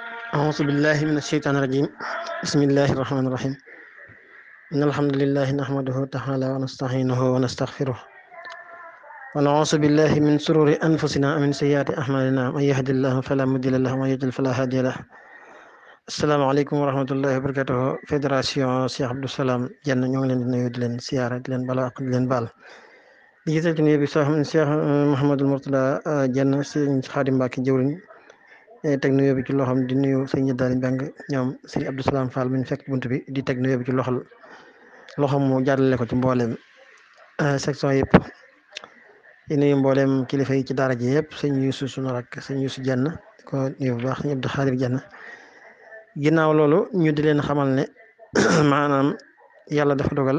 أعوذ بالله من الشيطان الرجيم بسم الله الرحمن الرحيم إن الحمد لله نحمده تعالى ونستعينه ونستغفره ونعوذ بالله من شرور أنفسنا ومن سيئات أعمالنا من يهد الله فلا مضل له ومن يضلل فلا هادي له السلام عليكم ورحمة الله وبركاته fédération Cheikh Abdou Salam Diène ñoo ngi leen di nuyu di leen siyaara di leen bala ak di leen baal di gisal ci nuyu bi sax Cheikh Mouhamadul Mourtada Diène sëñ Xaadim Mbàkke jëwriñ teg nuyoo bi ci loxoom di nuyu sëñ Daali Mbeng ñoom sëñ Abdou Salam Fall mi ñu fekk bunt bi di teg nuyoo bi ci loxol loxoom mu jàllale ko ci mbooleem section yëpp di nuyu mbooleem kilifa yi ci daara ji yëpp sëñ Yuusu sunu rak sëñ Yuusu Diène ko nuyu bu baax sëñ Abdou Xaadir Diène ginnaaw loolu ñu di leen xamal ne maanaam yàlla dafa dogal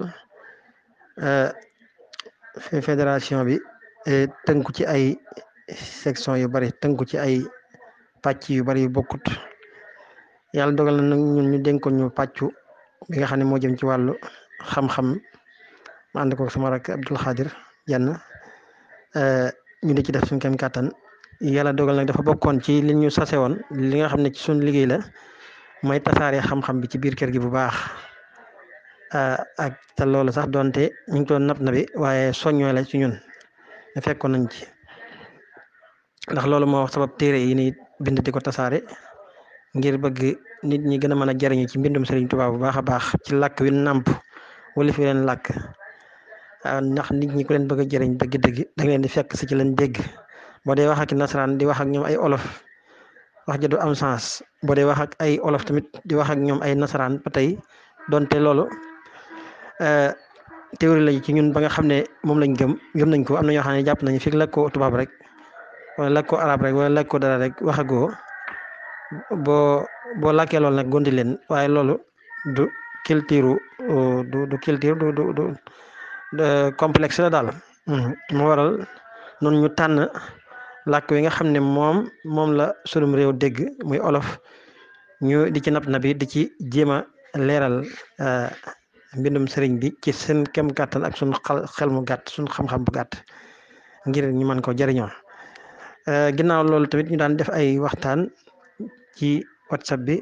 fédération bi tënku ci ay section yu bari tënku ci ay pàcc yu bari yu bokkut yàlla dogal na nag ñun ñu dénkoon ñu pàccu bi nga xam ne moo jëm ci wàllu xam-xam ma ànd ko sama rak Abdul Xaadir Diène ñu di ci def suñ kem kàttan yàlla dogal nag dafa bokkoon ci li ñu sase woon li nga xam ne ci suñ liggéey la mooy tasaare xam-xam bi ci biir kër gi bu baax ak te loolu sax doonte ñu ngi doon nab na bi waaye soññoo la ci ñun ne fekkoon nañ ci ndax loolu moo sabab téere yi ni bind di ko tasaare ngir bëgg nit ñi gën a mën a jariñu ci mbindum Sëriñ Tuubaa bu baax a baax ci làkk wi nàmp wala fi leen làkk ndax nit ñi ku leen bëgg a jëriñ dëgg-dëgg da nga leen di fekk si ci leen dégg boo dee wax ak nasaraan di wax ak ñoom ay olof wax ja du am sens boo dee wax ak ay olof tamit di wax ak ñoom ay nasaraan ba tey donte loolu théorie la ci ñun ba nga xam ne moom lañ gëm gëm nañ ko am na ñoo xam ne jàpp nañu fi làkk ko tubaab rek wala làkk ko arab rek wala làkk ko dara rek waxagoo boo boo làkkee loolu nag gondi leen waaye loolu du culture du du culture du du du complexe la daal moo waral noonu ñu tànn làkk wi nga xam ne moom moom la sunum réew dégg muy olof ñu di ci nab na bi di ci jéem a leeral mbindum sëriñ bi ci seen kem kàttan ak suñ xel mu gàtt suñ xam-xam bu gàtt ngir ñu mën ko jëriñoo ginnaaw loolu tamit ñu daan def ay waxtaan ci whatsapp bi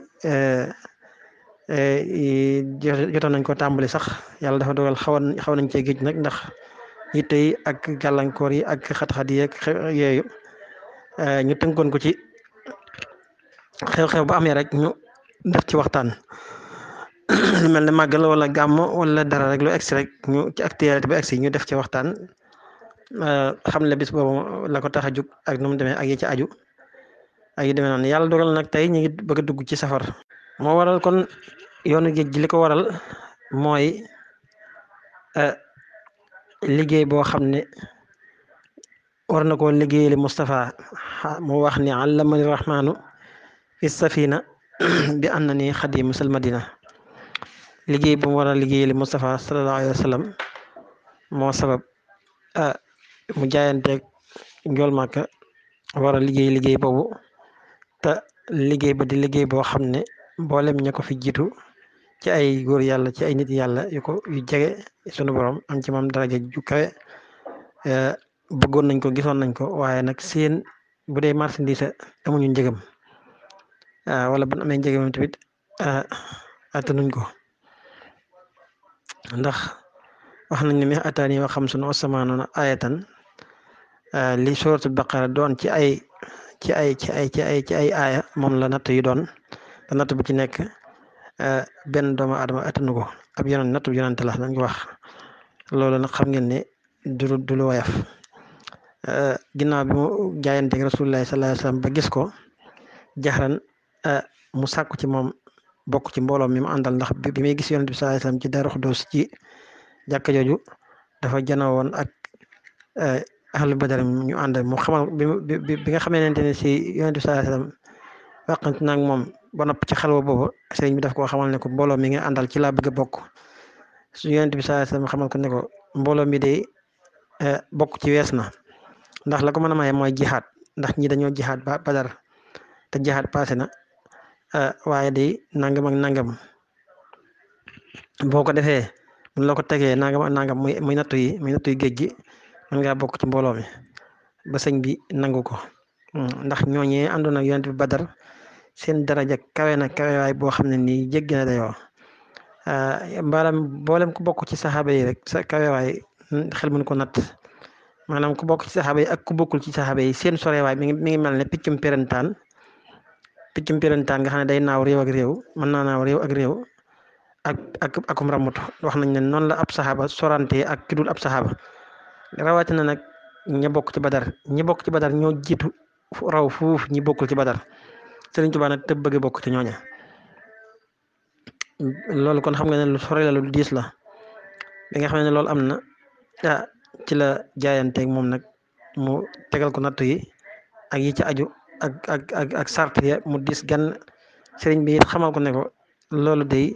jotoon nañ ko tàmbali sax yàlla dafa dogal xawoon xaw nañ cee géej nag ndax yitte yi ak gàllankoor yi ak xat-xat yi ak yooyu ñu tënkoon ko ci xew-xew ba amee rek ñu def ci waxtaan lu mel ne màggal wala gàmm wala dara rek lu egsi rek ñu ci actualité ba egsi ñu def ci waxtaan xam ne bis boobu la ko tax a jug ak nu mu demee ak yi ci aju ak yi demee noonu yàlla dogal nag tey ñu ngi bëgg a dugg ci safar moo waral kon yoonu géej gi li ko waral mooy liggéey boo xam ne war na koo liggéeyali Moustapha mu wax ni allamani rahmaanu fi safina bi anna ni xadimu sal madina liggéey bu mu war a liggéeyali Moustapha sallallahu alayhi wa sallam moo sabab mu jaayanteeg njool màkka war a liggéey liggéey boobu te liggéey ba di liggéey boo xam ne mboolem ña ko fi jiitu ci ay góor yàlla ci ay nit yàlla yu ko yu jege sunu borom am ci moom daraja ju kawe bëggoon nañ ko gisoon nañ ko waaye nag seen bu dee marchandise amuñu njëgam wala bu amee njëgam tamit attanuñ ko ndax wax nañ ne mi ataani wa xam sunu osamaanoona ayatan li suratul baqara doon ci ay ci ay ci ay ci ay ci ay aaya moom la natt yi doon te natt bu ci nekk benn doomu adama attanu ko ab yonent natt bu yonent la dañ ko wax loolu nag xam ngeen ne du du lu woyof ginnaaw bi mu jaayanteeg rasulullahi sallallahu alayhi wasallam ba gis ko jaxran mu sàkku ci moom bokk ci mbooloo mi mu àndal ndax bi muy gis yonent bi sallallahu alayhi wasallam ci Daaru Xudoos ci jàkka jooju dafa janoo woon ak ahlu badar ñu ànd mu xamal bi bi nga xamante ne si yonent bi sallallahu alayhi wasallam wàqante naag moom ba nopp ci xalwa boobu sëriñ bi daf koo xamal ne ko mbooloo mi nga àndal ci laa bëgg a bokk su yonent bi sallallahu alayhi wasallam xamal ko ne ko mbooloo mi de bokk ci wees na ndax la ko mën a maye mooy jihaad ndax ñi dañoo jihaad ba badar te jihaad passé na waaye day nangam ak nangam boo ko defee mun la ko tegee nangam ak nangam muy muy nattu yi muy nattu yi géej gi mën ngaa bokk ci mbooloo mi ba sëñ bi nangu ko ndax ñooñee àndoon ak yonent bi badar seen daraja kawe na kawewaay boo xam ne nii jéggi na dayoo mbaalam mboolem ku bokk ci saxaaba yi rek sa kawewaay xel mën ko natt maanaam ku bokk ci saxaaba yi ak ku bokkul ci saxaaba yi seen sorewaay mi ngi mi ngi mel ne piccum pirantaan piccum pirantaan nga xam ne day naaw réew ak réew mën naa naaw réew ak réew ak ak akum ramut wax nañ ne noonu la ab saxaaba sorante ak ki dul ab saxaaba rawatina nag ña bokk ci badar ñi bokk ci badar ñoo jiitu raw fuuf ñi bokkul ci badar Sëriñ Tuubaa nag te bëgg bokk ci ñooña loolu kon xam nga ne lu sore la lu diis la bi nga xam ne loolu am na ah ci la jaayanteeg moom nag mu tegal ko nattu yi ak yi ci aju ak ak ak ak sart ya mu diis gan sëriñ bi it xamal ko ne ko loolu day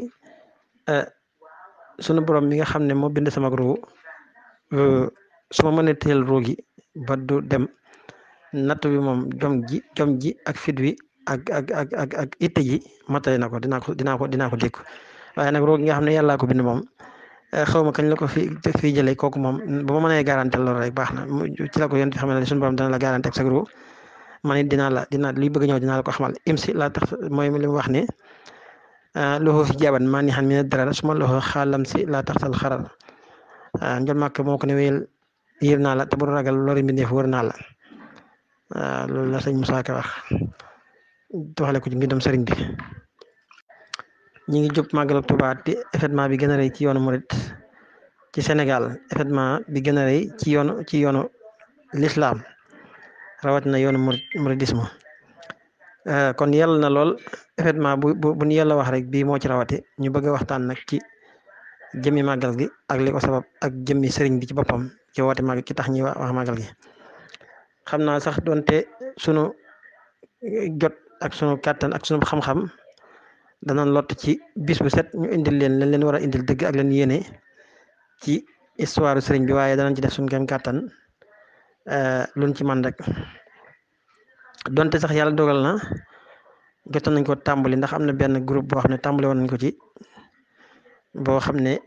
sunu borom mi nga xam ne moo bind sama ruu su ma mënee teel ruu gi ba du dem nattu bi moom jom ji jom ji ak fit wi ak ak ak ak ak itte ji matale na ko dinaa ko dinaa ko dinaa ko dékku waaye nag ruu gi nga xam ne yàllaa ko bind moom xaw ma kañ la ko fi fii jëlee kooku moom ba ma mënee garanté loolu rek baax na ci la ko yéen xam ne suñu borom dana la garanté ak sa ruu man it dinaa la dinaa liy bëgg ñëw dinaa la ko xamal imsi laa tax mooy li mu wax ne loxo fi jaaban maa ni xam ne dara su ma loxo xaalam si laa taxtal xaral njol màkk moo ko ne wéyal yër naa la te bu ragal lori mbindeef wër naa la loolu la sëñ Moussa Ka wax doxale ko ci mbindam sëriñ bi ñi ngi jub màggal Tuubaa di événement bi gën a rëy ci yoonu murit ci Sénégal événement bi gën a rëy ci yoonu ci yoonu l'islam rawatina yoonu murit muridisme kon yàlla na lool événement bu bu bu ñu yàlla wax rek bii moo ci rawati ñu bëgg a waxtaan nag ci jëmmi màggal gi ak li ko sabab ak jëmmi sëriñ bi ci boppam ci woote màggal ci tax ñi wax màggal gi xam naa sax doonte sunu jot ak sunu kàttan ak sunu xam-xam danañ lott ci bis bu set ñu indil leen leen leen war a indil dëgg ak leen yéene ci histoire sëriñ bi waaye danañ ci def suñu kem kàttan luñ ci man rek donte sax yàlla dogal na jotoon nañ ko tàmbali ndax am na benn groupe boo xam ne tàmbali woon nañ ko ci boo xam ne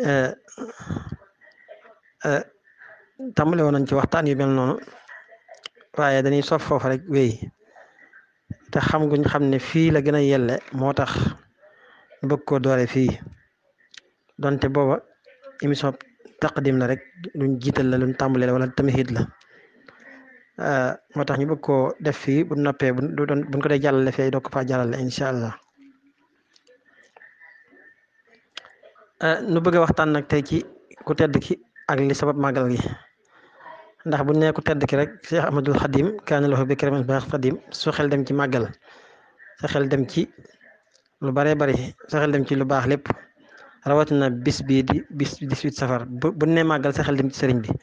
tàmbali woon nañ ci waxtaan yu mel noonu waaye dañuy sof foofu rek wéy te xam guñ xam ne fii la gën a yelle moo tax bëgg koo doore fii donte booba émission taqdim la rek luñ jiital la luñ tàmbali la wala tamhid la moo tax ñu bëgg koo def fii bu noppee bu doon buñ ko dee jàllale fee doo ko faa jàllale incha allah nu bëgg a waxtaan nag tey ci ku tedd ki ak li sabab màggal gi ndax bu nee ku tedd ki rek Cheikh Ahmadul Xadim kaana lahu bi karamin baax Xadim su xel dem ci màggal sa xel dem ci lu baree bari sa xel dem ci lu baax lépp rawatina bis bii di bis dix-huit safar bu bu nee màggal sa xel dem ci sëriñ bi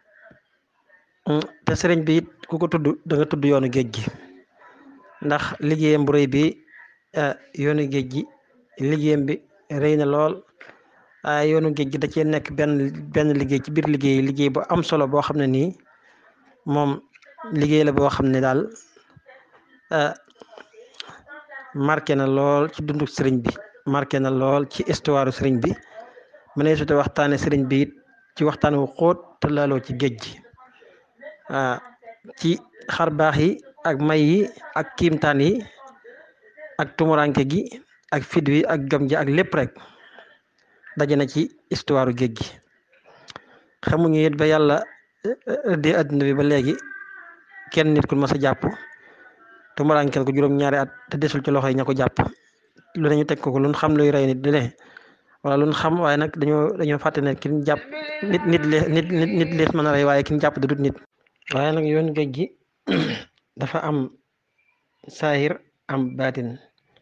te sëriñ bi it ku ko tudd da nga tudd yoonu géej gi ndax liggéeyam bu rëy bi yoonu géej gi liggéeyam bi rëy na lool waaye yoonu géej gi da cee nekk benn benn liggéey ci biir liggéey liggéey bu am solo boo xam ne nii moom liggéey la boo xam ne daal marqué na lool ci dundu sëriñ bi marqué na lool ci histoire sëriñ bi mu ne su te waxtaane sëriñ bi it ci waxtaan wu xóot te laaloo ci géej gi ci xar baax yi ak may yi ak kiimtaan yi ak tumuranke gi ak fit wi ak jom ji ak lépp rek daje na ci histoire géej gi xamuñu it ba yàlla di àdduna bi ba léegi kenn nit ku mas a jàpp tumurankel ko juróom-ñaari at te desul ci loxo yi ña ko jàpp lu ne ñu teg ko ko lu xam luy rey nit di ne wala lu xam waaye nag dañoo dañoo fàtte ne kin jàpp nit nit lees nit nit lees mën a rey waaye kin jàpp da dut nit waaye nag yoon géej gi dafa am saahir am baatin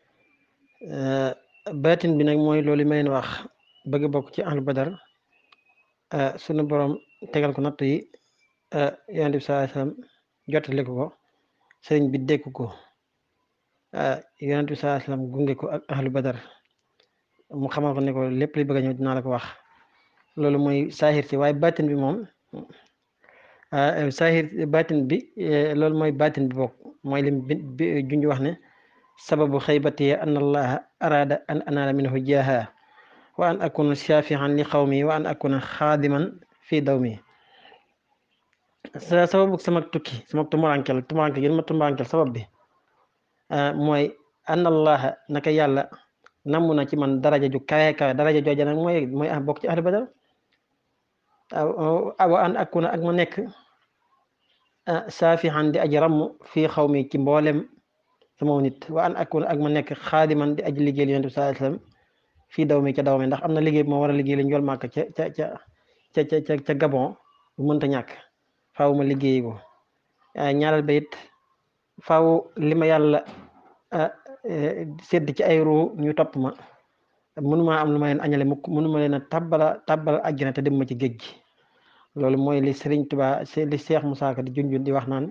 baatin bi nag mooy loolu ma leen wax bëgg bokk ci ahlu badar sunu borom tegal ko natt yi yonent bi sallallahu alayhi wasallam jottali ko sëriñ bi dékk ko yonent bi sallallahu alayhi wasallam gunge ko ak ahlu badar mu xamal ko ne ko lépp li bëgg a ñëw dinaa la ko wax loolu mooy saahir ci waaye baatin bi moom saahir baatin bi loolu mooy baatin bi bokk mooy lim bi junj wax ne sababu xaybati an allaha arada an anaala minhu jaaha wa an akuna shafihan li xawmi wa an akuna xaadiman fii dawmi sa sababu sama tukki sama tumurankel tumurankel gën ma tumurankel sabab bi mooy anna allaha naka yàlla namm na ci man daraja ju kawe kawe daraja jooja nag mooy mooy ah bokk ci ahlu badar wa an akuna ak ma nekk saafihan di aji ramm fii xaw mi ci mboolem sama nit wa an akuna ak ma nekk xaadiman di aji liggéeyal yonent bi sallallahu alayhi wasallam fii daw mi ca daw mi ndax am na liggéey bu ma war a liggéey la njool màkk ca ca ca ca ca ca Gabon bu mënta ñàkk faaw ma liggéey ko ñaareel ba it faaw li ma yàlla sedd ci ay ruu ñu topp ma mënuma am lu ma leen añale mukk mënuma leen a tabbala tabbal àjjana te dem ma ci géej gi loolu mooy li Sëriñ Tuubaa li Seex Musaa Ka di junjun di wax naan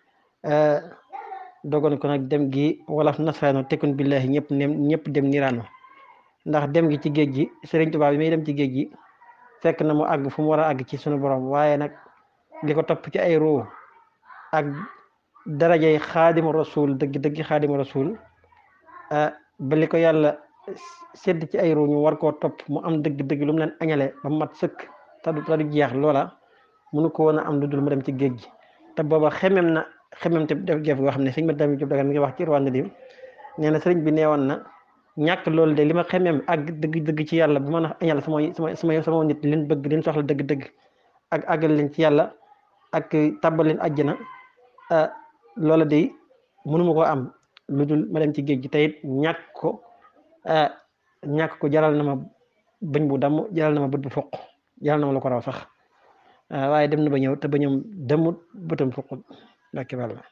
dogon ko nag dem gi wala nasraano tekkun billahi ñëpp nem ñëpp dem niraano ndax dem gi ci géej gi Sëriñ Tuubaa bi muy dem ci géej gi fekk na mu àgg fu mu war a àgg ci sunu borom waaye nag li ko topp ci ay ruu ak darajay xaadimu rasul dëgg dëgg xaadimu rasul ba li ko yàlla sedd ci ay ruu ñu war koo topp mu am dëgg dëgg lu mu leen añale ba mat sëkk te du te du jeex loola mënu ko woon a am lu dul mu dem ci géej gi te booba xemem na xemem te def geef goo xam ne sëñ ma dami Jóob Dagan mi ngi wax ci Rwanda di nee na sëriñ bi neewoon na ñàkk loolu de li ma xemem ak dëgg dëgg ci yàlla bu mën a añal sama sama sama sama nit leen bëgg leen soxla dëgg dëgg ak àggal leen ci yàlla ak tàbbal leen àjjana loola de mënuma koo am lu dul ma dem ci géej gi te it ñàkk ko ñàkk ko jaral na ma bëñ bu damm jaral na ma bët bu foq jaral na ma lu ko raw sax waaye dem na ba ñëw te ba ñoom demut bëtam foq ndakki wàlla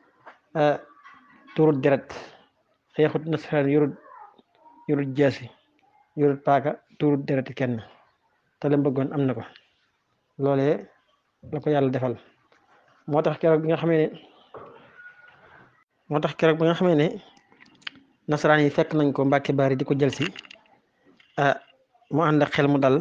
turut deret xeexut nasaraan yorut yorut jaasi yorut paaka turut deret kenn te la bëggoon am na ko loolee la ko yàlla defal moo tax keroog bi nga xamee ne moo tax keroog bi nga xamee ne nasaraan yi fekk nañ ko Mbàkke Baari di ko jël si mu ànd ak xel mu dal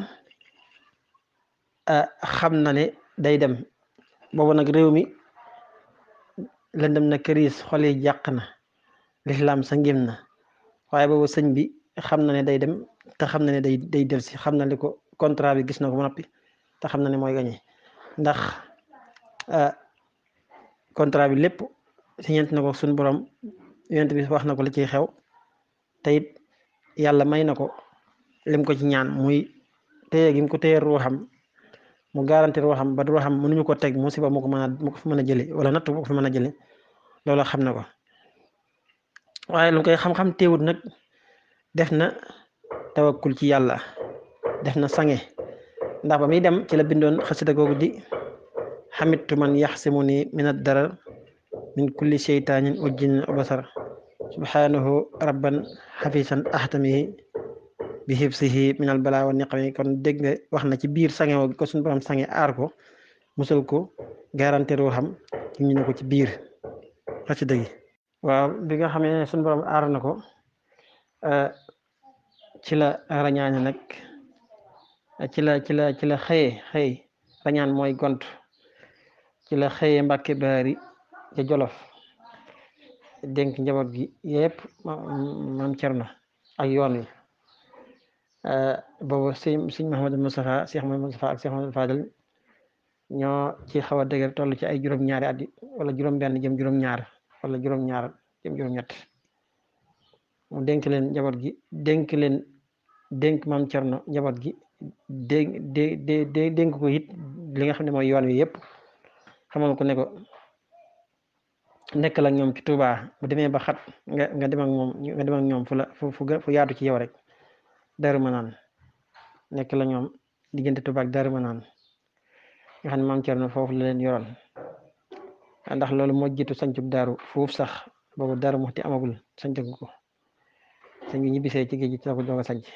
xam na ne day dem boobu nag réew mi lëndëm na këriis xol yi jàq na lislaam sa ngim na waaye boobu sëñ bi xam na ne day dem te xam na ne day day del si xam na li ko contrat bi gis na ko ba noppi te xam na ne mooy gañe ndax contrat bi lépp siñent na ko suñu borom yonent bi wax na ko li ciy xew te it yàlla may na ko lim ko ci ñaan muy téye gi mu ko téye ruuxam mu garanti ruuxam ba ruuxam mënuñu ko teg musiba mu ko mën a mu ko fi mën a jëli wala natt mu ko fi mën a jëli loolu xam na ko waaye lu koy xam-xam teewut nag def na tawakkul ci yàlla def na sange ndax ba muy dem ci la bindoon xasida googu di xamitu man yaxsimuni min ad-darar min kulli sheytaanin wa jinnin wa basar subhanahu rabban xafisan ahtamihi bi hibsihi min al balaa wa niqami kon dégg nga wax na ci biir sange woo ko suñu borom sange aar ko musal ko garanti ruuxam ñu ne ko ci biir xasida gi waaw bi nga xamee ne suñu borom aar na ko ci la rañaane nag ci la ci la ci la xëye xëy rañaan mooy gont ci la xëye Mbàkke Baari ca Jolof dénk njaboot gi yëpp maam Cerno ak yoon wi boobu sëñ sëñ Mahamadou Moustapha Cheikh Mahamadou Moustapha ak Cheikh Mahamadou Fadel ñoo ci xaw a dëgër toll ci ay juróom-ñaari at wala juróom-benn jëm juróom-ñaar wala juróom-ñaar jëm juróom-ñett mu dénk leen njaboot gi dénk leen dénk maam Cerno njaboot gi dénk dé dé dénk ko it li nga xam ne mooy yoon wi yëpp xamal ko ne ko nekk la ñoom ci Touba bu demee ba xat nga nga dem ak moom nga dem ak ñoom fu la fu fu yaatu ci yow rek Daaru Manaan nekk la ñoom diggante Touba ak Daaru Manaan nga xam ne maam Cerno foofu la leen yoroon ndax loolu moo jiitu sancub daaru foofu sax boobu daaru muxti amagul sancagu ko sëñ bi ñibbisee ci géej gi ci la ko doog a sanc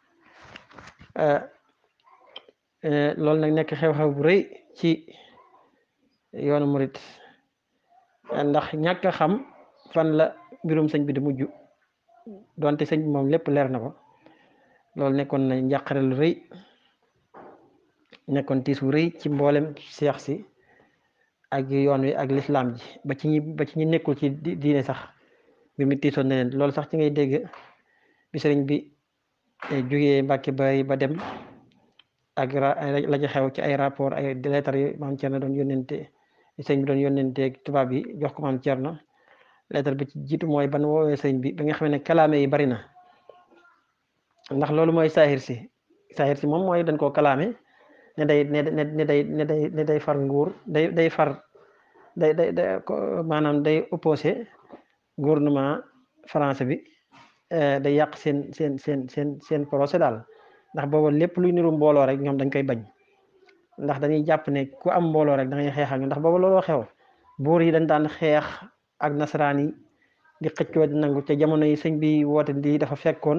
loolu nag nekk xew-xew bu rëy ci yoonu murit ndax ñàkk a xam fan la mbirum sëñ bi di mujj donte sëñ bi moom lépp leer na ko loolu nekkoon na njàqare lu rëy nekkoon tiis wu rëy ci mboolem seex si ak yoon wi ak lislaam ji ba ci ñi ba ci ñi nekkul ci diine sax bi mi tiisoon na leen loolu sax ci ngay dégg bi sëriñ bi jógee Mbàkke Bari ba dem ak la ci xew ci ay rapport ay lettres yi maam Cerno doon yónnente sëñ bi doon yónnente tubaab yi jox ko maam Cerno lettre bi ci jiitu mooy ban woowee sëñ bi bi nga xam ne kalaame yi bari na ndax loolu mooy saahir si saahir si moom mooy dañ koo kalaame ne day ne ne day ne day ne day far nguur day day far day day day maanaam day opposé gouvernement français bi day yàq seen seen seen seen seen procès daal ndax booba lépp luy niru mbooloo rek ñoom dañ koy bañ ndax dañuy jàpp ne ku am mbooloo rek da ngay xeex ak ndax booba looloo xew buur yi dañ daan xeex ak nasaraan yi di xëccoo di nangu te jamono yi sëñ bi woote di dafa fekkoon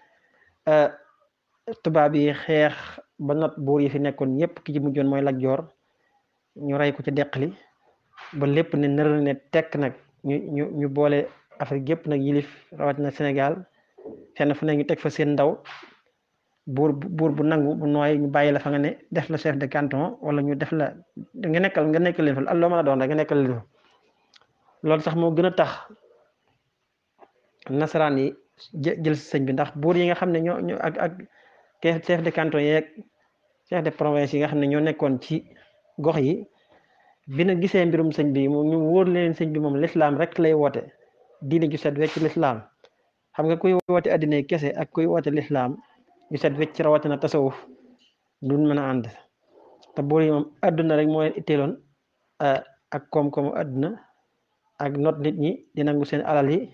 tubaab yi xeex ba not buur yi fi nekkoon ñëpp ki ci mujjoon mooy Lat Joor ñu rey ko ci deqali ba lépp ne nër ne tekk nag ñu ñu ñu boole Afrique yëpp nag yilif rawatina Sénégal fenn fu ne ñu teg fa seen ndaw buur buur bu nangu bu nooy ñu bàyyi la fa nga ne def la chef de canton wala ñu def la nga nekkal nga nekkal leen fa loo mën a doon rek nga nekkal leen fa loolu sax moo gën a tax nasaraan yi jël si sëñ bi ndax buur yi nga xam ne ñoo ñoo ak ak chef de canton yeeg chef de province yi nga xam ne ñoo nekkoon ci gox yi bi na gisee mbirum sëñ bi moom ñu wóor leen sëñ bi moom lislaam rek lay woote diine ju set wecc lislaam xam nga kuy woote addina kese ak kuy woote lislaam ju set wecc rawatina tasawuf duñ mën a ànd te buur yi moom adduna rek moo leen itteeloon ak koom-koomu adduna ak not nit ñi di nangu seen alal yi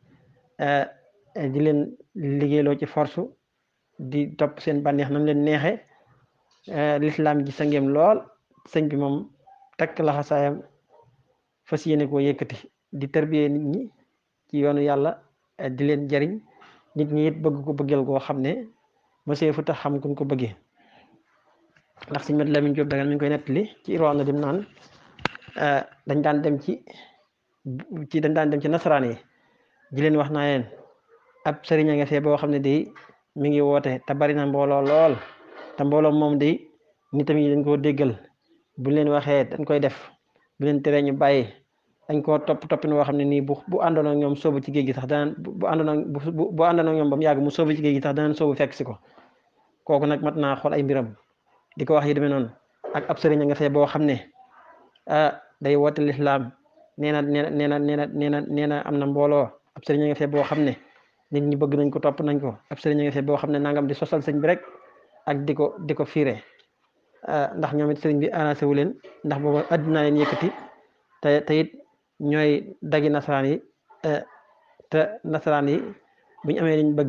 di leen liggéeyloo ci force di topp seen bànneex nam leen neexe lislaam ji sa ngeem lool sëñ bi moom takk laxasaayam fas yéene koo yëkkati di tarbiyee nit ñi ci yoonu yàlla di leen jariñ nit ñi it bëgg ko bëggeel koo xam ne monsieur fu tax xam kuñ ko bëggee ndax sëñ Mat Lamin Jóob dagal mi ngi koy nettali ci irwaan na dim naan dañ daan dem ci ci dañ daan dem ci nasaraan yi di leen wax naa leen ab sëriñ a nga fee boo xam ne day mi ngi woote te bari na mbooloo lool te mbooloo moom day nitam yi dañ koo déggal bu leen waxee dañ koy def bu leen teree ñu bàyyi dañ koo topp toppin woo xam ne nii bu bu àndoon ak ñoom soobu ci géej gi sax danaan bu àndoon ak bu bu àndoon ak ñoom ba mu yàgg mu soobu ci géej gi sax danaan soobu fekk si ko kooku nag mat naa xool ay mbiram di ko wax yi demee noonu ak ab sëriñ a nga fee boo xam ne ah day woote lislaam nee na nee na nee na nee na nee na nee na am na mbooloo ab sëriñ a nga fee boo xam ne nit ñi bëgg nañ ko topp nañ ko ab sëriñ a nga fee boo xam ne nangam di sosal sëñ bi rek ak di ko di ko fiire ndax ñoom it sëriñ bi arrangé wu leen ndax booba àddina leen yëkkati te te it ñooy dagi nasaraan yi te nasaraan yi bu ñu amee liñ bëgg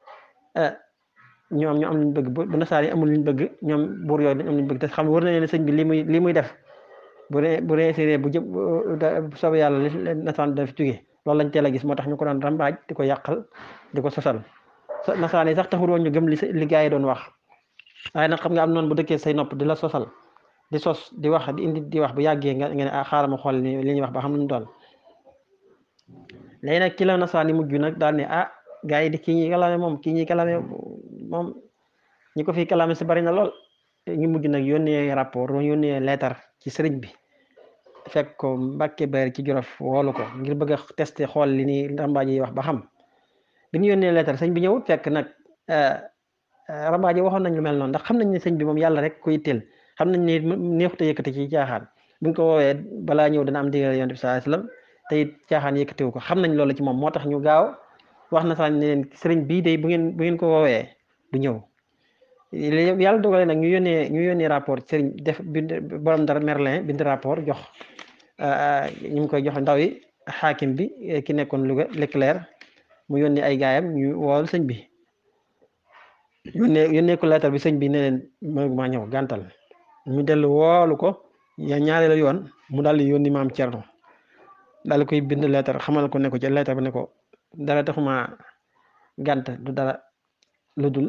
ñoom ñu am liñ bëgg bu nasaraan yi amul liñ bëgg ñoom buur yooyu dañ am liñ bëgg te xam war na leen sëñ bi li muy li muy def bu ree bu réussir bu jëm bu soobee yàlla li nasaraan daf jógee loolu lañ teel a gis moo tax ñu ko doon rambaaj di ko yàqal di ko sosal nasaraan yi sax taxul woon ñu gëm li li gaa yi doon wax waaye nag xam nga am noonu bu dëkkee say nopp di la sosal di sos di wax di indi di wax bu yàggee nga nga ne ah xaaral ma xool li ñuy wax ba xam lu mu doon léegi nag ci la nasaraan yi mujj nag daal ne ah gaa yi di kii ñi kalame moom kii ñi kalame moom ñi ko fi kalame si bari na lool ñu mujj nag yónnee rapport yónnee leetar ci sëriñ bi fekk ko Mbàkke Bari ci Jolof woolu ko ngir bëgg a testé xool li ni rambaaj yi wax ba xam bi ñu yónnee leetar sëñ bi ñëwut fekk nag rambaaj yi waxoon nañ lu mel noonu ndax xam nañ ne sëñ bi moom yàlla rek ko yitteel xam nañ ne neexut a yëkkati ci caaxaan buñ ko woowee balaa ñëw dana am digal yonent bi sallallahu alayhi wasallam te it caaxaan yëkkatiwu ko xam nañ loolu ci moom moo tax ñu gaaw wax na sax ne leen sëriñ bii day bu ngeen bu ngeen ko woowee du ñëw yàlla dogale nag ñu yónnee ñu yónnee rapport sëriñ def bind borom dara Merlin bind rapport jox ñu ngi koy jox ndaw yi xaakim bi ki nekkoon Louga Leclerc mu yónnee ay gaayam ñu wool sëñ bi yónnee yónnee ko leetar bi sëñ bi ne leen mënuma ñëw gàntal ñu dellu woolu ko ya ñaareelu yoon mu daal di yónni maam Cerno daal di koy bind leetar xamal ko ne ko ci leetar bi ne ko dara taxuma gànt du dara lu dul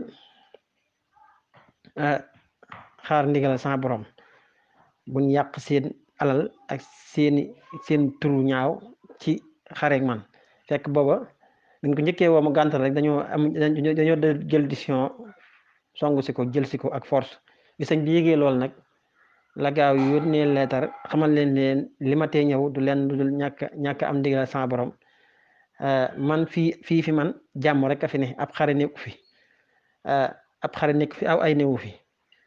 xaar ndigal sama borom buñ yàq seen alal ak seeni seen turu ñaaw ci xareek man fekk booba dañ ko njëkkee woo mu gàntal rek dañoo am dañoo jël décision songu si ko jël si ko ak force bi sëñ bi yégee lool nag la gaaw yónnee leetar xamal leen leen li ma tee ñëw du leen du dul ñàkk ñàkk am ndigal sama borom man fii fii fi man jàmm rek a fi ne ab xare nekku fi ab xare nekk fi aw ay newu fi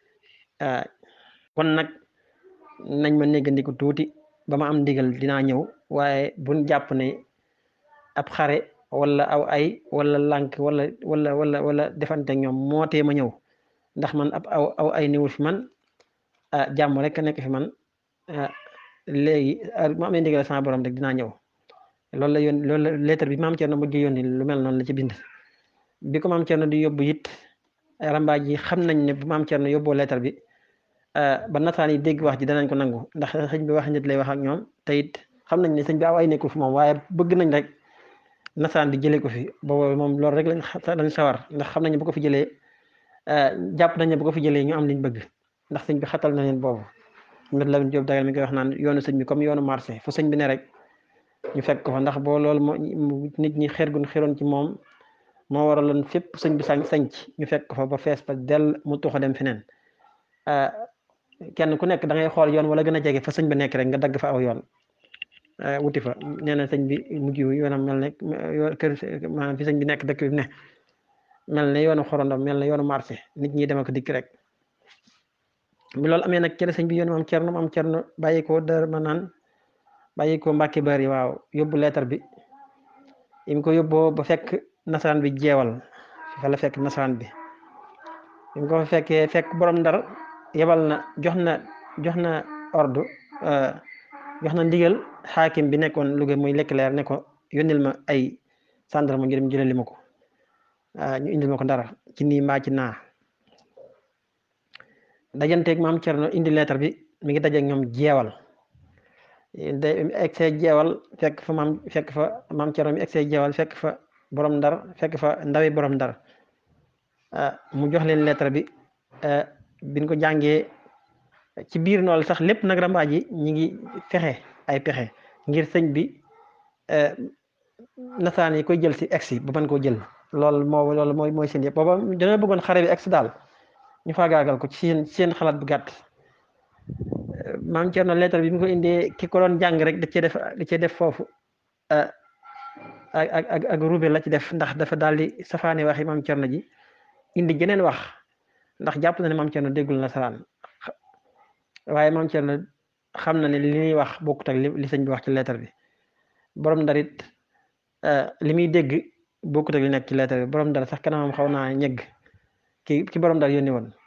kon nag nañ ma néggandiku tuuti ba ma am ndigal dinaa ñëw waaye buñ jàpp ne ab xare wala aw ay wala lànk wala wala wala wala defante ñoom moo tee ma ñëw ndax man ab aw aw ay niwul fi man ah jàmm rek nekk fi man léegi ma amee ndigal sama borom rek dinaa ñëw loolu la yoon loolu la lettre bi maam Thierno mujj yónni lu mel noonu la ci bind bi ko maam Thierno di yóbbu it rambaaj yi xam nañ ne bu maam Thierno yóbboo lettre bi ba nasaan yi dégg wax ji danañ ko nangu ndax sëñ bi wax nit lay wax ak ñoom te it xam nañ ne sëñ bi aw ay nekkul fi moom waaye bëgg nañ rek nasaan di jëlee ko fi boobu moom loolu rek lañ lañ sawar ndax xam nañ ne bu ko fi jëlee jàpp nañ ne bu ko fi jëlee ñu am liñ bëgg ndax sëñ bi xatal na leen boobu mit Lamin Jóob dagal mi koy wax naan yoonu sëñ bi comme yoonu marché fu sëñ bi ne rek ñu fekk ko fa ndax boo loolu moo nit ñi xeer gun xeroon ci moom moo waraloon fépp sëñ bi sañ sañc ñu fekk ko fa ba fees ba dell mu tuxa dem feneen kenn ku nekk da ngay xool yoon wala gën a jege fa sëñ bi nekk rek nga dagg fa aw yoon wuti fa nee na sëñ bi mujj yoonam mel ne kër maanaam fi sëñ bi nekk dëkk bi ne mel ne yoonu xorondom mel ne yoonu marché nit ñi dem ak dikk rek bi loolu amee nag cere sëñ bi yoonu maam cerno maam cerno bàyyi ko dër ma naan bàyyi ko mbàkki bari waaw yóbbu leetar bi im ko yóbboo ba fekk nasaraan bi jeewal fa la fekk nasaraan bi im ko fa fekkee fekk borom ndar yebal na jox na jox na ordre jox na ndigal xaakim bi nekkoon Louga muy lekk leer ne ko yónnil ma ay gendarme ñu dem jëlali ma ko ñu indil ma ko dara ci nii mbaa ci naa dajanteeg maam Cerno indi leetar bi mi ngi dajeeg ñoom jeewal de egsee jeewal fekk fa maam fekk fa maam Cerno mi egsee jeewal fekk fa borom ndar fekk fa ndawi borom ndar mu jox leen leetar bi biñ ko jàngee ci biir noonu sax lépp nag rambaaj yi ñi ngi fexe ay pexe ngir sëñ bi nasaan yi koy jël si egsi ba mën koo jël loolu moo loolu mooy mooy seen yëpp booba dañoo bëggoon xare bi egsi daal ñu faagaagal ko ci seen seen xalaat bu gàtt maam Cerno lettre bi mu ko indee ki ko doon jàng rek da cee def da cee def foofu ak ak ak rube la ci def ndax dafa daal di safaane waxi maam Cerno ji indi jeneen wax ndax jàpp na ne maam Cerno déggul nasaraan waaye maam Cerno xam na ne li ñuy wax bokkut ak li sëñ bi wax ci lettre bi borom ndarit li muy dégg bokkut ak li nekk ci lettre bi borom ndar sax kanamam xaw naa ñegg ki ki borom ndar yónni woon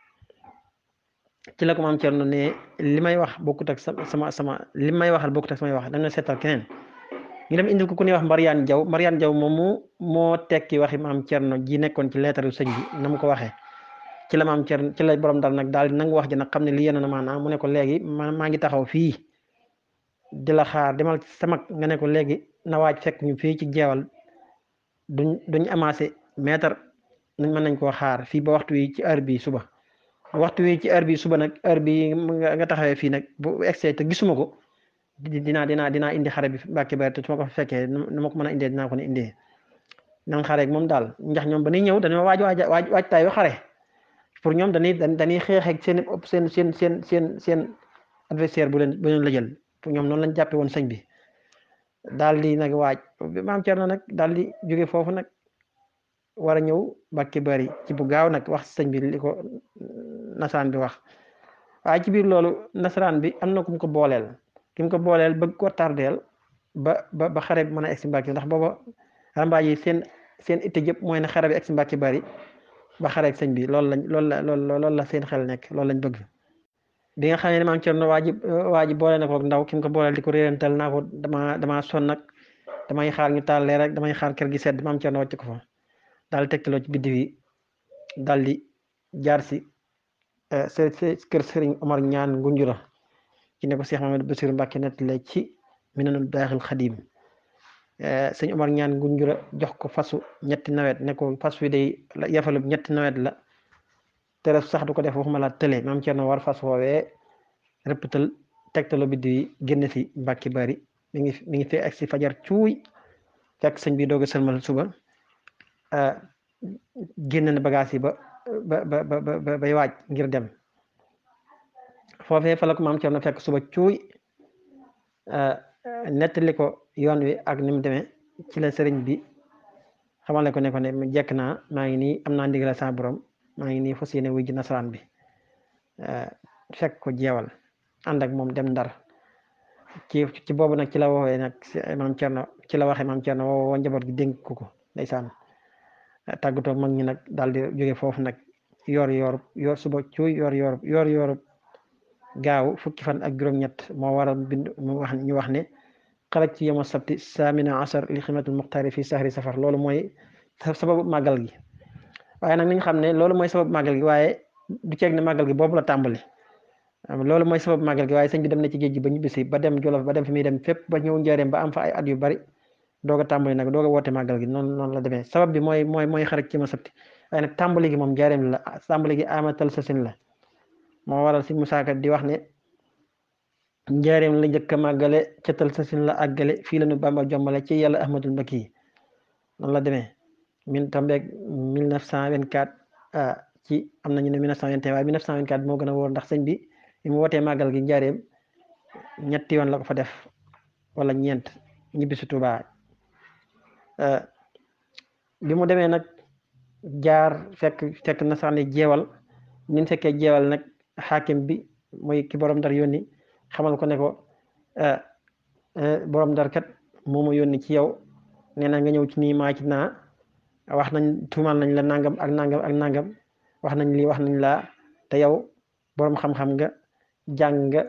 ci la ko maam Cerno ne li may wax bokkut ak sama sama li may waxal bokkut ak samay wax da nga seetal keneen ñu dem indil ko ku ñuy wax Mariane Jaw Mariane Jaw moomu moo tekki waxi maam Cerno ji nekkoon ci lettre sëñ bi na mu ko waxee ci la maam Cerno ci la borom ndar nag daal di nangu wax ji nag xam ne li yéen na maanaam mu ne ko léegi ma maa ngi taxaw fii di la xaar demal sama nga ne ko léegi na waaj fekk ñu fii ci jeewal duñ duñ amassé mètre nañ mën nañ koo xaar fii ba waxtu wi ci heure bi suba waxtu wi ci heure bi suba nag heure bi nga taxawee fii nag bu excès te gisuma ko dinaa dinaa dinaa indi xare bi Mbàkke Bari te su ma ko fekkee nu ma ko mën a indee dinaa ko ne indee nan xare moom daal ndax ñoom ba ñuy ñëw dañoo waaj waaj waaj waajtaay yu xare pour ñoom dañuy dañuy xeex ak seen seen seen seen seen seen adversaire bu leen bu leen la jël pour ñoom noonu lañ jàppe woon sëñ bi daal di nag waaj maam Cerno nag daal di jóge foofu nag war a ñëw Mbàkke Bari ci bu gaaw nag wax sëñ bi li ko nasaraan bi wax waaye ci biir loolu nasaraan bi am na ku mu ko booleel ki mu ko booleel bëgg ko tardeel ba ba ba xare bi mën a egsi Mbàkke ndax booba rambaaj yi seen seen itte yëpp mooy ne xare bi egsi Mbàkke Bari ba xare ak sëñ bi loolu lañ loolu la loolu la seen xel nekk loolu lañ bëgg bi nga xam ne maam Cerno waa ji waa ji boole na ko ndaw ki mu ko booleel di ko réerantal naa ko dama damaa sonn nag damay xaar ñu taal leer rek damay xaar kër gi sedd maam Cerno wàcc ko fa daal tegtaloo ci biddiw yi daal di jaar si kër Sëriñ Omar ñaan Ngunjura ci ne ko Cheikh Mamadou Bassirou Mbacke nettale ci Minanul Baaxil Xadim sëñ Omar ñaan Ngunjura jox ko fasu ñetti nawet ne ko fas wi day yafalub ñetti nawet la tere sax du ko def waxuma la tële maam Cerno war fas woowee rëppatal tegtaloo biddiw yi génn si Mbacke Bari mi ngi mi ngi fee ak si fajar cuuy fekk sëñ bi doog a sëlmal suba génn na bagage yi ba ba ba ba bay waaj ngir dem foofee fa la ko maam Cerno fekk suba cuuy nettali ko yoon wi ak ni mu demee ci la sëriñ bi xamale ko ne ko ne mu jekk naa maa ngi nii am naa ndigal sa borom maa ngi nii fas yéene wuy ji nasaraan bi fekk ko jeewal ànd ak moom dem ndar ci ci boobu nag ci la woowee nag maam Cerno ci la waxee maam Cerno woo njaboot gi dénk ko ko ndeysaan tàggatoo mag ñi nag daal di jóge foofu nag yor yor yor suba cuuy yor yor yor yor gaaw fukki fan ak juróom-ñett moo waral bind mu wax ñu wax ne xaraj ci yoma sabti saamina asar li ximatul muxtaari fi sahri safar loolu mooy sababu màggal gi waaye nag nañ xam ne loolu mooy sababu màggal gi waaye du ceeg ne màggal gi boobu la tàmbali loolu mooy sababu màggal gi waaye sëñ bi dem na ci géej gi ba ñibbisi ba dem Jolof ba dem fi muy dem fépp ba ñëw njaareem ba am fa ay at yu bari doog a tàmbali nag doog a woote màggal gi noonu noonu la demee sabab bi mooy mooy mooy xarit ci ma sabti waaye nag tàmbali gi moom njaareem la tàmbali gi amatal sa sin la moo waral si musaaka di wax ne njaareem la njëkk a màggale catal sa sin la àggale fii la nu bamba jombale ci yàlla ahmadul mbakki yi noonu la demee min tombeeg 1924 ci am nañu ne 1921 waaye 1924 moo gën a wóor ndax sëñ bi bi mu wootee màggal gi njaareem ñetti yoon la ko fa def wala ñeent ñibbi si Tuubaa bi mu demee nag jaar fekk fekk na sax ne jeewal nin fekkee jeewal nag xaakim bi mooy ki borom ndar yónni xamal ko ne ko borom ndar kat moo ma yónni ci yow nee na nga ñëw ci nii maa ci naa wax nañ tuumal nañ la nangam ak nangam ak nangam wax nañ lii wax nañ laa te yow borom xam-xam nga jàng nga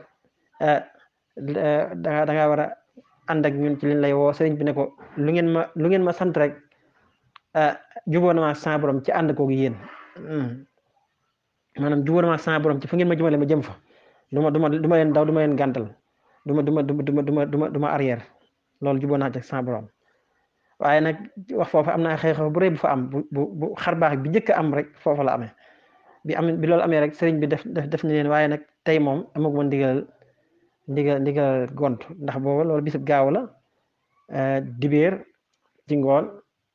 da da nga war a ànd ak ñun ci liñ lay woo sëriñ bi ne ko lu ngeen ma lu ngeen ma sant rek jubóo na ma sa borom ci ànd koogu yéen maanaam jubóo na ma sa borom ci fu ngeen ma jëmale ma jëm fa du ma du ma du ma leen daw du ma leen gàntal du ma du ma du ma du ma du ma du ma arrière loolu jubóo naa ci sa borom waaye nag wax foofu am na xew-xew bu rëy bu fa am bu bu bu xar baax bi njëkk a am rek foofu la amee bi am bi loolu amee rek sëriñ bi def def def ni leen waaye nag tey moom amaguma ndigal ndigal ndigal gont ndax boobu loolu bisub gaaw la dibéer ci ngoon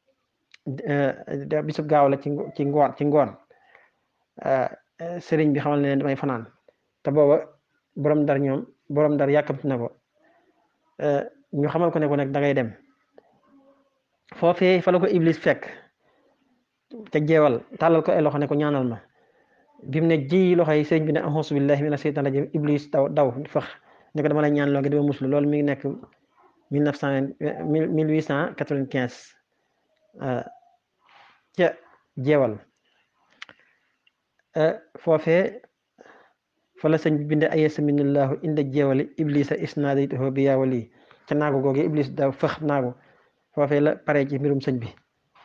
bisub gaaw la ci ci ngoon ci ngoon sëriñ bi xamal ne leen damay fanaan te booba borom dar ñoom borom dar yàkkamti na ko ñu xamal ko ne ko nag da ngay dem foofee fa la ko iblis fekk ca jeewal tàllal ko ay loxo ne ko ñaanal ma bi mu ne ji loxo yi sëriñ bi ne auzu billahi mina seytaan rajim iblis daw daw fax ne ko dama lay ñaan loo ngi dama muslu loolu mi ngi nekk mille neuf cent mille huit cent quatre-vingt-quinze ca jeewal foofee fa la sëñ bi binde ayesa minillahu inda jeewali iblisa isnadaytuhu bi yaawali ca naago googe iblis daw fëx naago foofee la pare ci mbirum sëñ bi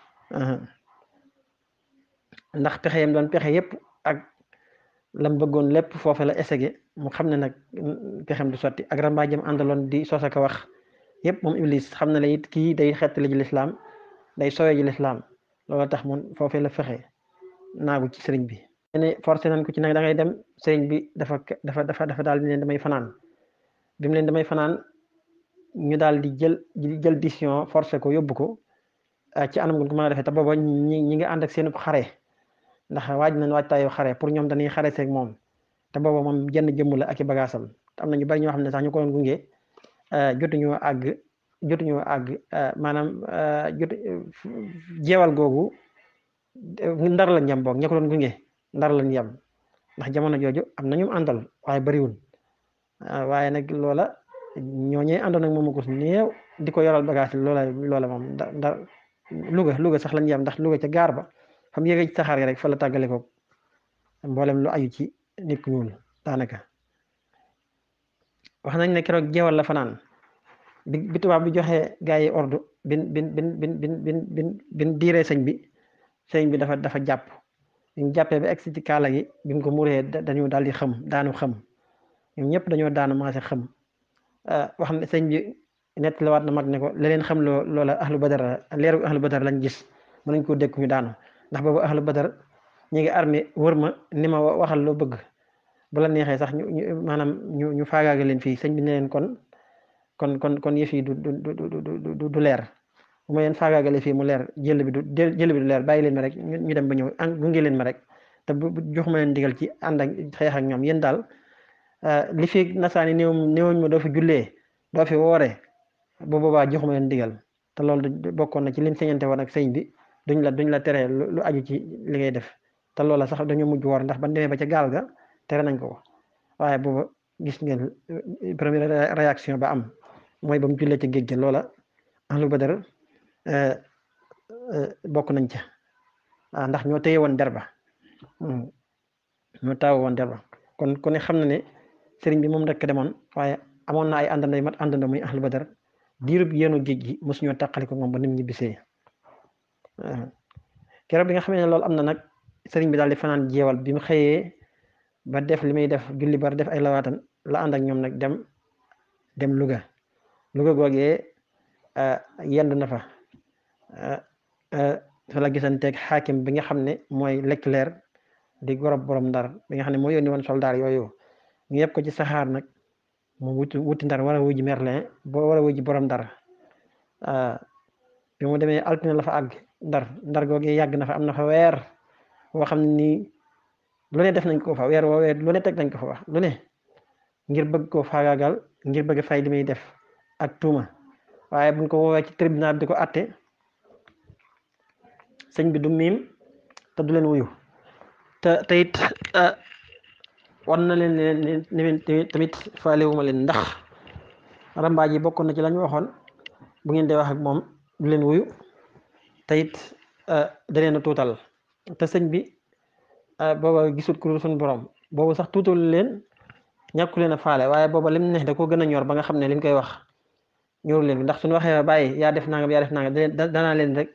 ndax pexe yam doon pexe yépp ak lam bëggoon lépp foofe la essayé mu xam ne nag pexem du sotti ak rambaajam àndaloon di sos ak wax yépp moom iblis xam na la it kii day xettali ji lislaam day sowe ji lislaam loolu tax mun foofee la fexe naagu ci sëriñ bi ne forcé nañ ko ci nag da ngay dem sëriñ bi dafa dafa dafa dafa daal di leen damay fanaan bi mu leen damay fanaan ñu daal di jël jël décision forcé ko yóbbu ko ci anam gu ko mën a defee te booba ñi ñi ngi ànd ak seen xare ndax waaj nañ waajtaayu xare pour ñoom dañuy xare seeg moom te booba moom jenn jëmm la ak i bagaasam am na ñu bari ñoo xam ne sax ñu ko doon gunge jotuñoo àgg jotuñoo àgg maanaam jot jeewal googu ndar lañ yem boog ña ko doon gunge ndar lañ yem ndax jamono jooju am na ñu àndal waaye bariwul waaye nag loola ñooñee àndoon ak moom ko néew di ko yoral bagage loola loola moom da ndar Louga Louga sax lañ yem ndax Louga ca gaar ba fa mu yëgee ci saxaar yi rek fa la tàggale ko mboolem lu aju ci nit ku ñuul daanaka wax nañ ne keroog jeewal la fanaan bi bi tubaab bi joxe gaa yi ordre bin bin bin bin bin bin bin bin diiree sëñ bi sëñ bi dafa dafa jàpp bi mu jàppee ba egsi ci kaala gi bi mu ko muree dañu daal di xam daanu xam ñoom ñëpp dañoo daanu maase xam wax ne sëñ bi nett la waat na mag ne ko la leen xam loo loola ahlu badar leeru ahlu badar lañ gis mën nañ koo dékku ñu daanu ndax boobu ahlu badar ñu ngi armé wër ma ni ma waxal loo bëgg bu la neexee sax ñu ñu maanaam ñu ñu faagaaga leen fii sëñ bi ne leen kon kon kon kon yëf yi du du du du leer bu ma leen faagaagale fii mu leer jël bi du jël bi du leer bàyyi leen ma rek ñu dem ba ñëw an gunge leen ma rek te bu jox ma leen digal ci ànd ak xeex ak ñoom yéen daal li fi nasaani néew néewuñ ma doo fi jullee doo fi wooree bu boobaa jox ma leen digal te loolu bokkoon na ci lim señante woon ak sëñ bi duñ la duñ la tere lu aju ci li ngay def te loola sax dañoo mujj woor ndax ban demee ba ca gaal ga tere nañ ko ko waaye booba gis ngeen première réaction ba am mooy ba mu jullee ca géej gi loola ahlu badar bokk nañ ca ah ndax ñoo téye woon der ba ñoo taaw woon der ba kon ku ne xam na ne sëriñ bi moom rek demoon waaye amoon na ay àndandoo yu mat àndandoo muy ahlu badar diirub yéenu géej gi mosu ñoo tàqali ko moom ba nim ñi bisee keroog bi nga xam ne loolu am na nag sëriñ bi daal di fanaan jeewal bi mu xëyee ba def li muy def julli bar def ay lawaatan la ànd ak ñoom nag dem dem Louga Louga googee yendu na fa fa la gisanteeg xaakim bi nga xam ne mooy Leclerc di gorob borom ndar bi nga xam ne moo yónni woon soldaar yooyu ñu yëpp ko ci saxaar nag mu wuti wuti ndar war a wuji Merlin boo war a wuji borom ndar bi mu demee altine la fa àgg ndar ndar googee yàgg na fa am na fa weer boo xam ne nii lu ne def nañ ko fa weer woo weer lu ne teg nañ ko fa wax lu ne ngir bëgg koo faagaagal ngir bëgg fay li muy def ak tuuma waaye buñ ko woowee ci tribunal di ko atte sëñ bi du miim te du leen wuyu te te it wan na leen ne tamit faalewuma leen ndax rambaaj yi bokkoon na ci lañ waxoon bu ngeen dee wax ak moom du leen wuyu te it da leen a tuutal te sëñ bi booba gisut ku suñ borom boobu sax tuutal leen ñàkku leen a faale waaye booba lim ne da ko gën a ñor ba nga xam ne liñ koy wax ñoru leen ndax suñu waxee bàyyi yaa def nangam yaa def nangam danaa leen rek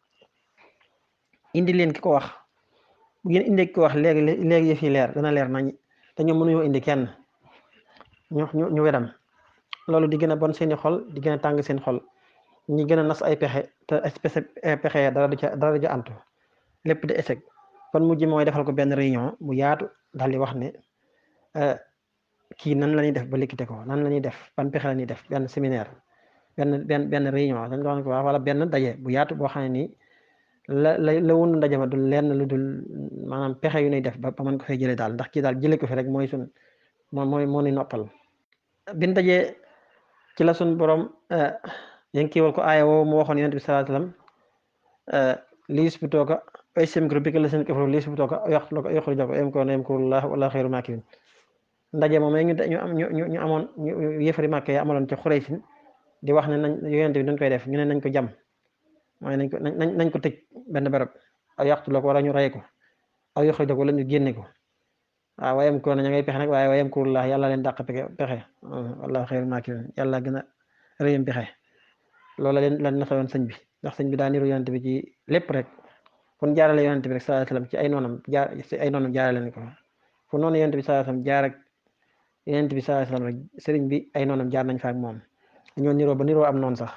indi leen ki ko wax bu ngeen indee ki ko wax léegi léegi yëf yi leer dana leer nañ te ñoom mënuñoo indi kenn ñu ñu ñu wedam loolu di gën a bon seeni xol di gën a tàng seen xol ñi gën a nas ay pexe te ay pexe dara du ca dara du ca antu lépp di échec kon mujj mooy defal ko benn réunion mu yaatu daal di wax ne kii nan la ñuy def ba liquité ko nan la ñuy def ban pexe la ñuy def benn séminaire benn benn benn réunion dañ doon ko wax wala benn daje bu yaatu boo xam ne nii la la la wunu ndaje ma dul lenn lu dul maanaam pexe yu ñuy def ba ba mën ko fay jëlee daal ndax kii daal jëlee ko fi rek mooy sun moo mooy moo ni noppal bin dajee ci la sun borom yéen kiiwal ko aaya woowu mu waxoon yonent bi sallallahu alayhi wasallam li yusbituuka ay yamkuru bika llaziina kafaru li yusbituuka aw yaqtuluuka aw yukhrijuuka wa yamkuruuna wa yamkurullaahu wallaahu xayrul maakirin ndaje moom ñu ñu am ñu ñu amoon ñu yëfari Màkka ya amaloon ci Xuraysin di wax ne nañ yonent bi dañ koy def ñu ne nañ ko jam mooy nañ ko nañ nañ ko tëj benn barab aw yaqtuluuka wala ñu rey ko aw yukhrijuuka wala ñu génne ko waaw wa yamkuruuna ña ngay pexe nag waaye wa yamkurullaahu yàlla leen dàq pexe pexe wallaahu xayrul maakirin yàlla gën a rëyam pexe loola leen lan nasawoon sëñ bi ndax sëñ bi daa niru yonent bi ci lépp rek fu ñu jaarale yonent bi rek sallallahu alayhi wasallam ci ay noonam jaar ci ay noonam jaarale leen ko fu noonu yonent bi sallallahu alayhi wasallam jaar ak yonent bi sallallahu alayhi wasallam rek sëriñ bi ay noonam jaar nañ fa ak moom dañoo niroo ba niroo am noonu sax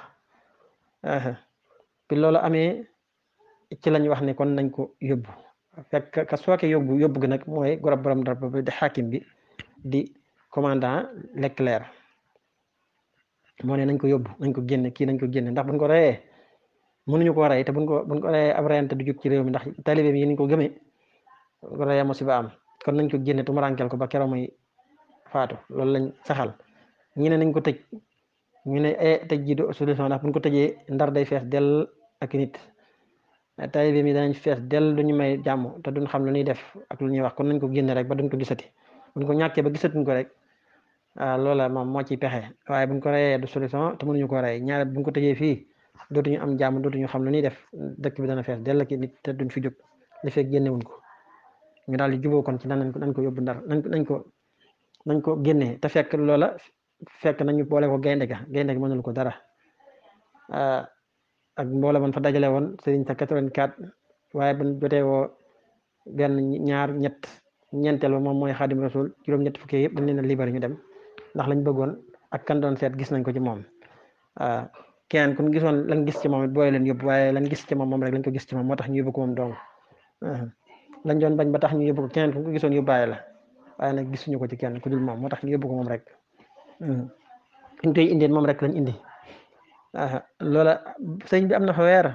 bi loolu amee ci lañ wax ne kon nañ ko yóbbu fekk ka sooke yóbbu yóbbu gi nag mooy gorob borom dara ba di xaakim bi di commandant Leclerc moo ne nañ ko yóbbu nañ ko génne kii nañ ko génne ndax buñ ko reyee mënuñu ko rey te buñ ko buñ ko reyee ab reyante du jóg ci réew mi ndax talibé yi niñ ko gëmee ko reyee musiba am kon nañ ko génne tumuraankel ko ba keroog muy faatu loolu lañ saxal ñi ne nañ ko tëj ñu ne e tëj ji du solution ndax buñ ko tëjee ndar day fees dell ak nit talibé mi danañ fees dell duñu may jàmm te duñ xam lu ñuy def ak lu ñuy wax kon nañ ko génne rek ba duñ ko gisati buñ ko ñàkkee ba gisatuñ ko rek waaw loola moom moo ciy pexe waaye buñ ko reyee du solution te mënuñu ko rey ñaare buñ ko tëjee fii dootuñu am jàmm dootuñu xam lu ñuy def dëkk bi dana fees dell ak nit te duñ fi jóg li fekk génnewuñ ko ñu daal di juboo kon ci nañ ko nañ ko yóbbu ndar nañ ko nañ ko nañ ko génnee te fekk loola fekk nañu boole ko gaynde ga gaynde ga mënul ko dara ak mboole man fa dajale woon sëriñ sa 84 waaye buñ jotee woo benn ñaar ñett ñeenteel ba moom mooy xaadim rasul juróom-ñett fukki yëpp dañ leen a libéré ñu dem ndax lañ bëggoon ak kan doon seet gis nañ ko ci moom waaw keneen kun gisoon lañ gis ci moom it booy leen yóbbu waaye lañ gis ci moom moom rek lañ ko gis ci moom moo tax ñu yóbbu ko moom dong lañ doon bañ ba tax ñu yóbbu ko keneen kun ko gisoon yóbbaale la waaye nag gisuñu ko ci kenn ku dul moom moo tax ñu yóbbu ko moom rek ñu koy indeen moom rek lañ indi loola sëñ bi am na fa weer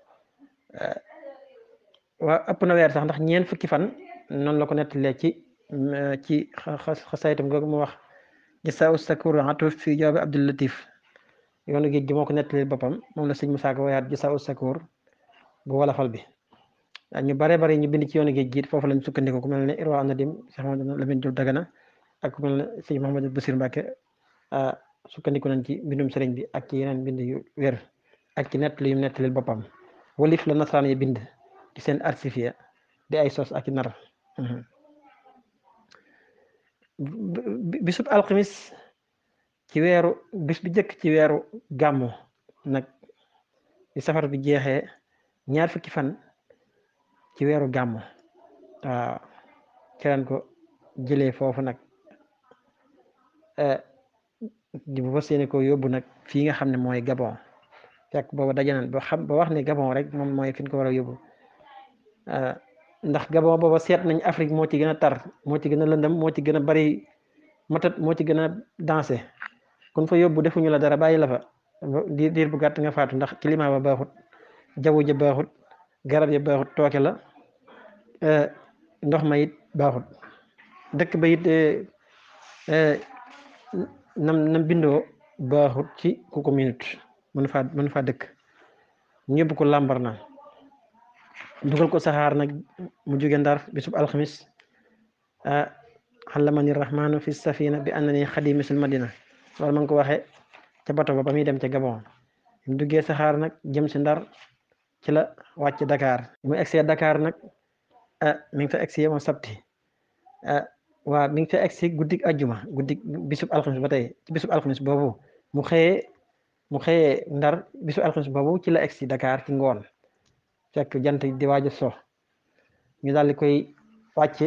waa ëpp na weer sax ndax ñeent fukki fan noonu la ko nettalee ci ci xasaytam googu mu wax gisaa sakur atuf fi jawaabi Abdul Latif yoonu géej gi moo ko nettali boppam moom la sëñ Musaa Ka wayaat gisaa sakur bu wolofal bi ñu bare bare ñu bind ci yoonu géej gi foofu lañ sukkandiku ku mel ne Irwa Nadim Cheikh Mamadou Lamine Diop Dagana ak mel ne sëñ Mouhamadou Bassir Mbacke sukkandiku nañ ci mbindum sëriñ bi ak ci yeneen mbind yu wér ak ci nettali yu nettalil boppam walif la nasaraan yi bind ci seen archive di ay sos ak i nar bisub alxamis ci weeru bis bi jëkk ci weeru gàmmu nag di safar bi jeexee ñaar fukki fan ci weeru gàmmu waaw keneen ko jëlee foofu nag di bu fas yéene ko yóbbu nag fii nga xam ne mooy Gabon fekk booba dajanan ba xam ba wax ne Gabon rek moom mooy fi ñu ko war a yóbbu ndax Gabon booba seet nañ Afrique moo ci gën a tar moo ci gën a lëndëm moo ci gën a bari matat moo ci gën a dansé kun fa yóbbu defuñu la dara bàyyi la fa diir diir bu gàtt nga faatu ndax climat ba baaxut jaww ja baaxut garab ya baaxut tooke la ndox ma it baaxut dëkk ba it nam nam bindoo baaxut ci ku ko minute mën faa mën faa dëkk ñu yóbbu ko làmbar na dugal ko saxaar nag mu jóge ndar bisub alxamis xalamani rahmanu fi safina bi annani xadimisul madina loolu ma ngi ko waxee ca bato ba ba muy dem ca Gabon mu duggee saxaar nag jëm si ndar ci la wàcc Dakar mu egsee Dakar nag ah mi ngi fa egsi moom sabti ah waa mi ngi fa egsi guddig ajjuma guddig bisub alxamis ba tey ci bisub alxamis boobu mu xëyee mu xëyee ndar bisub alxamis boobu ci la egsi Dakar ci ngoon fekk jant di waaj a so ñu daal di koy wàcce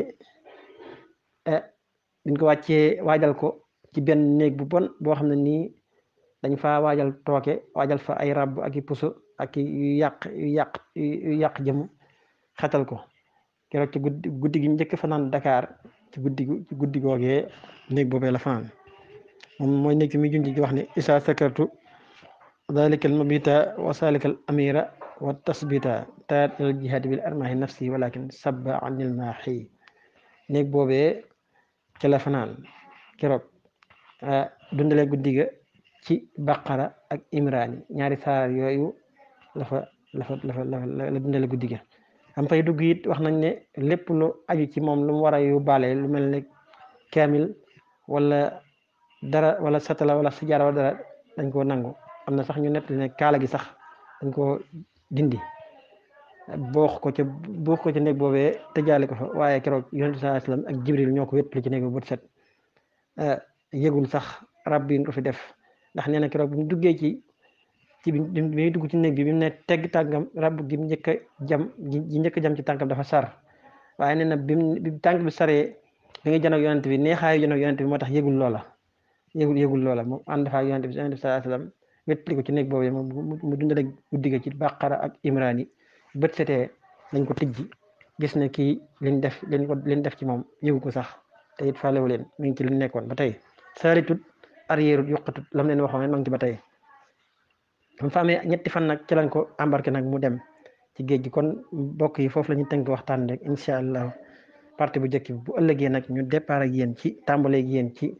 biñ ko wàccee waajal ko ci benn néeg bu bon boo xam ne nii dañ fa waajal tooke waajal fa ay rab ak i puso ak yu yàq yu yàq yu yàq jëm xatal ko keroog ci guddi guddi gi njëkk fanaan Dakar ci guddi ci guddi googee néeg boobee la fanaan moom mooy néeg bi muy junj di wax ne isa sakartu dalikal mabita wa salikal amira wa tasbita taat ilal jihaadi bil armahi nafsi walakin sabba anil maaxi néeg boobee ci la fanaan keroog dundale guddi ga ci baqara ak imraani ñaari saar yooyu la fa la fa la fa la dundale guddi ga am fay dugg it wax nañ ne lépp lu aju ci moom lu mu war a yóbbaale lu mel ne kaamil wala dara wala satala wala sijaara wala dara dañ koo nangu am na sax ñu nett ne kaala gi sax dañ koo dindi boox ko ca boox ko ca néeg boobee tëjaale ko fa waaye keroog yonent saa sallam ak jibril ñoo ko wéttali ci néeg bi bët set yëgul sax rab bi ko fi def ndax nee na keroog bi mu duggee ci ci bi muy dugg ci néeg bi bi mu ne tegg tànkam rab gi mu njëkk a jam ji njëkk a jam ci tànkam dafa sar waaye nee na bi mu tànk bi saree bi nga janoog yonent bi neexaayu janoog yonent bi moo tax yëgul loola yëgul yëgul loola mu ànd fa yonent bi yonent bi saa sallam wéttali ko ci néeg boobu mu dundale guddi ga ci bàqara ak imraan yi bët setee lañ ko tijji gis ne kii liñ def liñ ko liñ def ci moom yëgu ko sax te it faalewu leen mi ngi ci li nekkoon ba tey saalitut arrière yuqatut lam leen waxoon ma ngi ci ba tey mu fa amee ñetti fan nag ci lañ ko embarqué nag mu dem ci géej gi kon mbokk yi foofu la ñu tënk waxtaan rek incha allah partie bu njëkk bi bu ëllëgee nag ñu départ ak yéen ci tàmbale ak yéen ci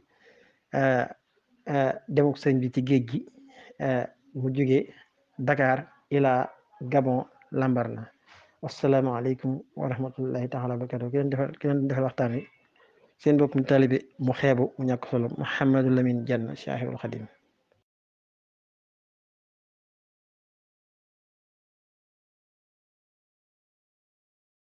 demuk sëñ bi ci géej gi mu jóge Dakar ila Gabon Lambarna wasalaamaaleykum wa rahmatullahi taala wa barakatu ki leen defal ki leen defal waxtaan wi seen bopp mu taalibe mu xeebu mu ñàkk solo Mouhamadou Lamine Diagne Cheikhul Khadim